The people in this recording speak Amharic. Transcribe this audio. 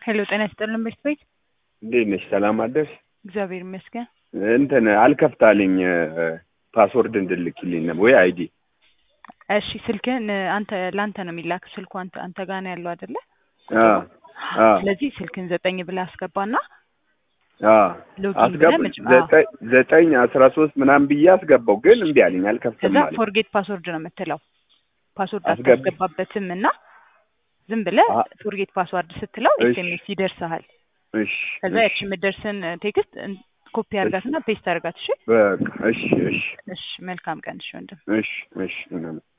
ሄሎ ጤና ይስጥልን ቤት ቤት እንዴት ነሽ? ሰላም አደርሽ? እግዚአብሔር ይመስገን። እንትን አልከፍታልኝ ፓስወርድ እንድልክልኝ ነው ወይ አይዲ? እሺ ስልክህን አንተ ለአንተ ነው የሚላክ ስልኩ አንተ አንተ ጋር ነው ያለው አይደለ? አዎ አዎ ስለዚህ ስልክህን ዘጠኝ ብለህ አስገባና አዎ ሎጊን አስገባ ብለህ መጭ- ዘጠኝ ዘጠኝ አስራ ሶስት ምናምን ብዬ አስገባው ግን እምቢ አለኝ አልከፍትም ከዛ አለኝ። ፎርጌት ፓስወርድ ነው የምትለው ፓስወርድ አስገብ- አታስገባበትም እና ዝም ብለህ አ- ፎርጌት ፓስወርድ ስትለው እሺ። ኤስኤምኤስ ይደርስሃል። እሺ ከዛ እሺ ያቺ የምትደርስን ቴክስት ኮፒ አርጋትና ፔስት አርጋት። እሺ በቃ እሺ እሺ እሺ መልካም ቀን እሺ ወንድም እሺ እሺ ምናምን